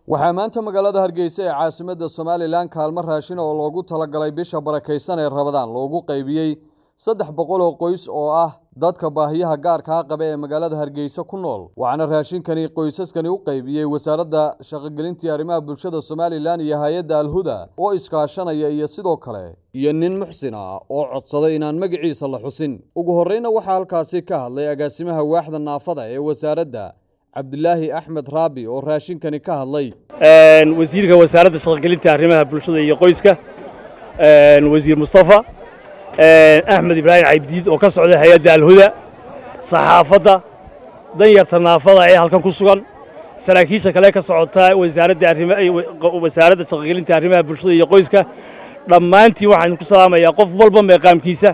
waxaa maanta magaalada hargeysa ee caasimadda somalilan kaalmo raashin oo loogu talagalay bisha barakaysan ee rabadaan loogu qaybiyey saddex boqol oo qoys oo ah dadka baahiyaha gaarkaa qaba ee magaalada hargeysa ku nool waxaana raashinkani qoysaskani u qaybiyey wasaaradda shaqogelintii arrimaha bulshada somalilan iyo hay-adda alhuda oo iskaashanaya iyo sidoo kale iyo nin muxsin ah oo codsaday inaan magaciisa la xusin ugu horreyna waxaa halkaasi ka hadlay agaasimaha waaxda naafada ee wasaaradda cabdilaahi axmed raabi oo raashinkani ka hadlay wasiirka wasaaradda shaqogelinta arrimaha bulshada iyo qoyska wasiir mustafa axmed ibraahim cabdiid oo ka socda hay-adda alhuda saxaafadda danyarta naafada ee halkan ku sugan saraakiisha kale ka socota wasaaradda wasaaradda shaqogelinta arrimaha bulshada iyo qoyska dhammaantiin waxaan ku salaamayaa qof walba meeqaamkiisa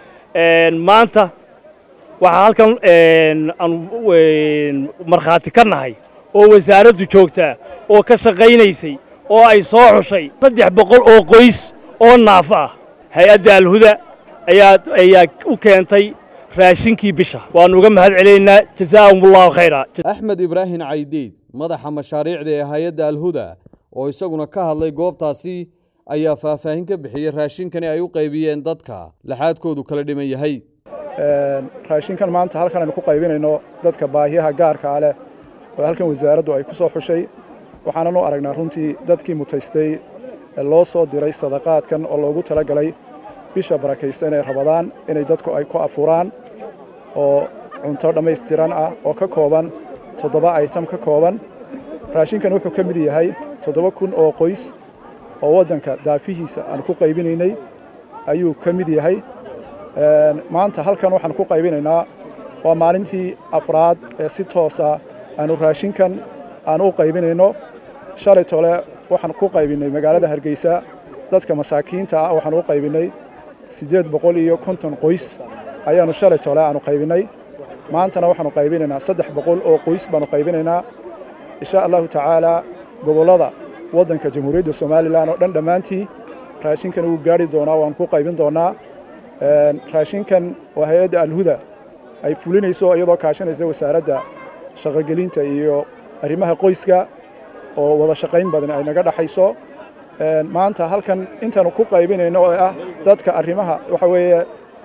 maanta waxaa halkan aanu markhaati ka nahay oo wasaaraddu joogtaa oo ka shaqaynaysay oo ay soo xushay saddex boqol oo qoys oo naafo ah hay-adda alhuda ayaa ayaa u keentay raashinkii bisha waannu uga mahad celinaynaa jazaahumullahu khayra axmed ibraahim caydiid madaxa mashaariicda ee hay-adda alhuda oo isaguna ka hadlay goobtaasi ayaa faahfaahin ka bixiyey raashinkani ay u qaybiyeen dadka laxaadkoodu kala dhiman yahay raashinkan maanta halkan aynu ku qaybinayno dadka baahiyaha gaarkaa leh oo halkan wasaaraddu ay ku soo xushay waxaanan u aragnaa runtii dadkii mutaystay ee loo soo diray sadaqaadkan oo loogu talagalay bisha barakaysta inay rabadaan inay dadku ay ku afuraan oo cunto dhammaystiran ah oo ka kooban toddoba aytam ka kooban raashinkan wuxuu ka mid yahay toddoba kun oo qoys oo waddanka daafihiisa aan ku qaybinaynay ayuu ka mid yahay maanta halkan waxaan ku qaybinaynaa waa maalintii afraad ee si toosa aanu raashinkan aan u qaybinayno shalay tole waxaan ku qaybinnay magaalada hargeysa dadka masaakiinta ah waxaan u qaybinnay siddeed boqol iyo konton qoys ayaannu shalay tole aanu qaybinnay maantana waxaannu qaybinaynaa saddex boqol oo qoys baannu qaybinaynaa insha allahu tacaalaa gobollada waddanka jamhuuriyadda somalilan oo dhan dhammaantii raashinkan wuu gaadhi doonaa waan ku qaybin doonnaa raashinkan waa hay-adda alhuda ay fulinayso iyadoo kaashanaysa wasaaradda shaqogelinta iyo arrimaha qoyska oo wada shaqayn badan ay naga dhaxayso maanta halkan intaanu ku qaybinayno oo ah dadka arrimaha waxa weeye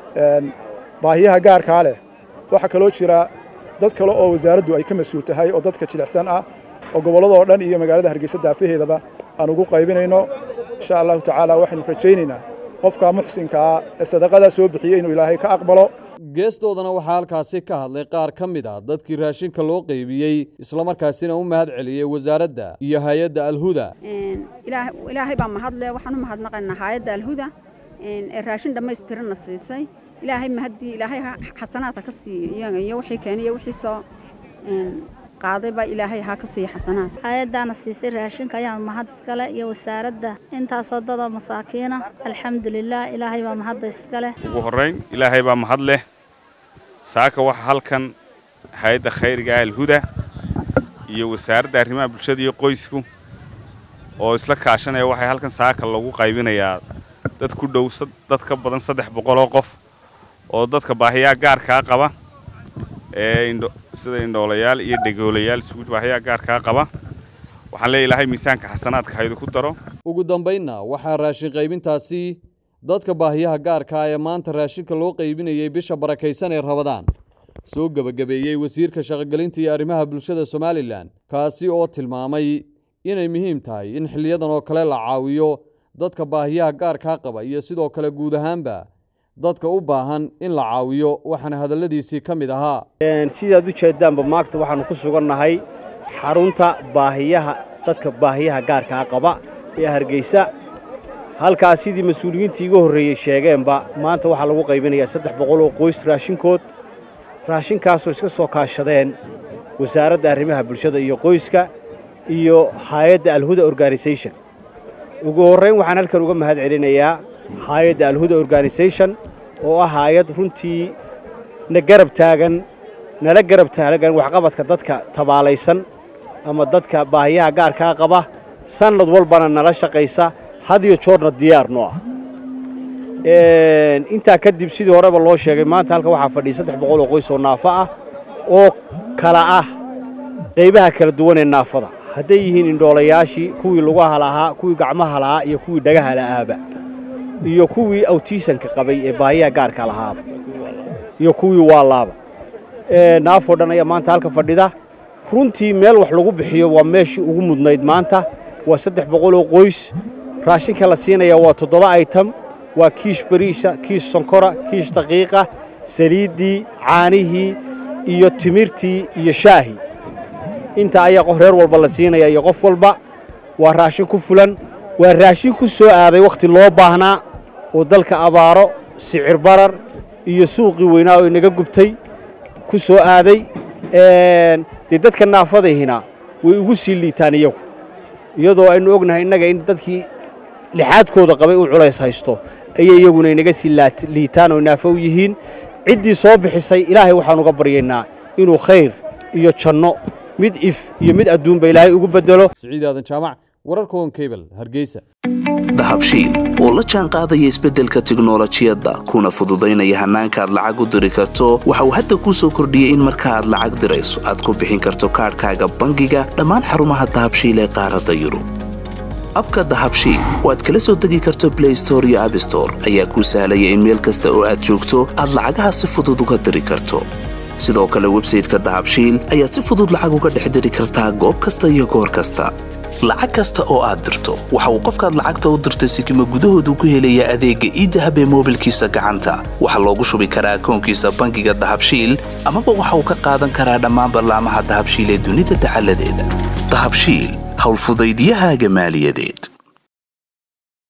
baahiyaha gaarkaa leh waxaa kaloo jira dad kale oo wasaaraddu ay ka mas-uul tahay oo dadka jilicsan ah oo gobolladoo dhan iyo magaalada hargeysa daafaheedaba aan ugu qaybinayno insha allahu tacaala waxaynu rajaynaynaa qofka muxsinkaa ee sadaqadaa soo bixiyey inuu ilaahay ka aqbalo geestoodana waxaa halkaasi ka hadlay qaar ka mid ah dadkii raashinka loo qaybiyey islamarkaasina u mahad celiyey wasaaradda iyo hay-adda alhuda ilaahay baa mahadle waxaan u mahadnaqaynaa hay-adda alhuda ee raashin dhammaystiranna siisay ilaahay mahaddii ilaahay xasanaadka ka siiyo iyaga iyo wixii keenay iyo wixii soo qaaday baa ilaahay ha ka siiya xasanaad hay-addaana siisay raashinka ayaan mahad iskale iyo wasaaradda intaasoo dadoo masaakiina alxamdulilah ilaahay baa mahadda iskale ugu horrayn ilaahay baa mahad leh saaka waxa halkan hay-adda khayriga ah alhuda iyo wasaaradda arrimaha bulshada iyo qoysku oo isla kaashanaya waxay halkan saaka lagu qaybinayaa dad ku dhow dad ka badan saddex boqol oo qof oo dadka baahiyaha gaarkaa qaba ee sida indhoolayaal iyo dhegoolayaal isugu baahiyaha gaarkaa qaba waxaan leeya ilaahay miisaanka xasanaadka haydu ku daro ugu dambaynna waxaa raashin qaybintaasi dadka baahiyaha gaarkaa ee maanta raashinka loo qaybinayey bisha barakaysan ee rabadaan soo gebagabeeyey wasiirka shaqogelinta iyo arrimaha bulshada somalilan kaasi oo tilmaamay inay muhiim tahay in xiliyadan oo kale la caawiyo dadka baahiyaha gaarkaa qaba iyo sidoo kale guud ahaanba dadka u baahan in la caawiyo waxaana hadalladiisii ka mid ahaa sidaad u jeeddaanba maagta waxaannu ku sugannahay xarunta baahiyaha dadka baahiyaha gaarkaa qaba ee hargeysa halkaas sidii mas-uuliyiintii iga horreeyey sheegeenba maanta waxaa lagu qaybinayaa saddex boqol oo qoys raashinkood raashinkaasoo iska soo kaashadeen wasaaradda arrimaha bulshada iyo qoyska iyo hay-adda alhuda organisation ugu horrayn waxaan halkan uga mahad celinayaa hay-adda alhuda organisation oo ah hay-ad runtii na garab taagan nala garab taagan waxqabadka dadka tabaalaysan ama dadka baahiyaha gaarkaa qaba sannad walbana nala shaqaysa had iyo joorna diyaarno ah intaa kadib sidii horeba loo sheegay maanta halkan waxaa fadhiya saddex boqol oo qoys oo naafo ah oo kala ah qaybaha kala duwan ee naafada hadday yihiin indhoolayaashii kuwii lugaha lahaa kuwii gacmaha lahaa iyo kuwii dhagaha la'aaba iyo kuwii awtiisanka qabay ee baahiyaha gaarka lahaaba iyo kuwii waalaaba naafoo dhan ayaa maanta halka fadhida runtii meel wax lagu bixiyo waa meeshii ugu mudnayd maanta waa saddex boqoloo qoys raashinka la siinaya waa toddoba aytam waa kiish bariisha kiish sonkora kiish daqiiqa saliiddii caanihii iyo timirtii iyo shaahii intaa ayaa qof reer walba la siinaya iyo qof walba waa raashin ku fulan waa raashin ku soo aaday wakhti loo baahnaa oo dalka abaaro sicir barar iyo suuqii weynaa oo inaga gubtay ku soo aaday dee dadka naafadahina way ugu sii liitaan iyagu iyadoo aynu ognahay innaga in dadkii lixaadkooda qabay uu culays haysto ayay iyaguna inaga sii liitaan oo naafo u yihiin ciddii soo bixisay ilaahay waxaan uga baryaynaa inuu khayr iyo janno mid if iyo mid adduunba ilaahay ugu beddelo siciid aadan jaamac wararka on cable hargeysa dahabshiil oo la jaan qaadaya isbeddelka tiknolojiyadda kuna fududaynaya hannaanka aad lacag u diri karto waxa uu hadda kuu soo kordhiyey in marka aad lacag dirayso aad ku bixin karto kaadhkaaga bangiga dhammaan xarumaha dahabshiil ee qaaradda yurub abka dahabshiil oo aad kala soo degi karto blay store iyo abstore ayaa kuu sahlaya in meel kasta oo aad joogto aad lacagaha si fudud uga diri karto sidoo kale websayteka dahabshiil ayaad si fudud lacag uga dhex diri kartaa goob kasta iyo goor kasta lacag kasta oo aad dirto waxa uu qofkaad lacagta u dirtay sikima gudahoodu ku helayaa adeegga iidahab ee moobilkiisa gacanta waxaa loogu shubi karaa akoonkiisa bangiga dahabshiil amaba waxa uu ka qaadan karaa dhammaan ballaamaha dahabshiil ee dunida dacaladeeda dahabshiil howlfudaydyahaaga maaliyadeed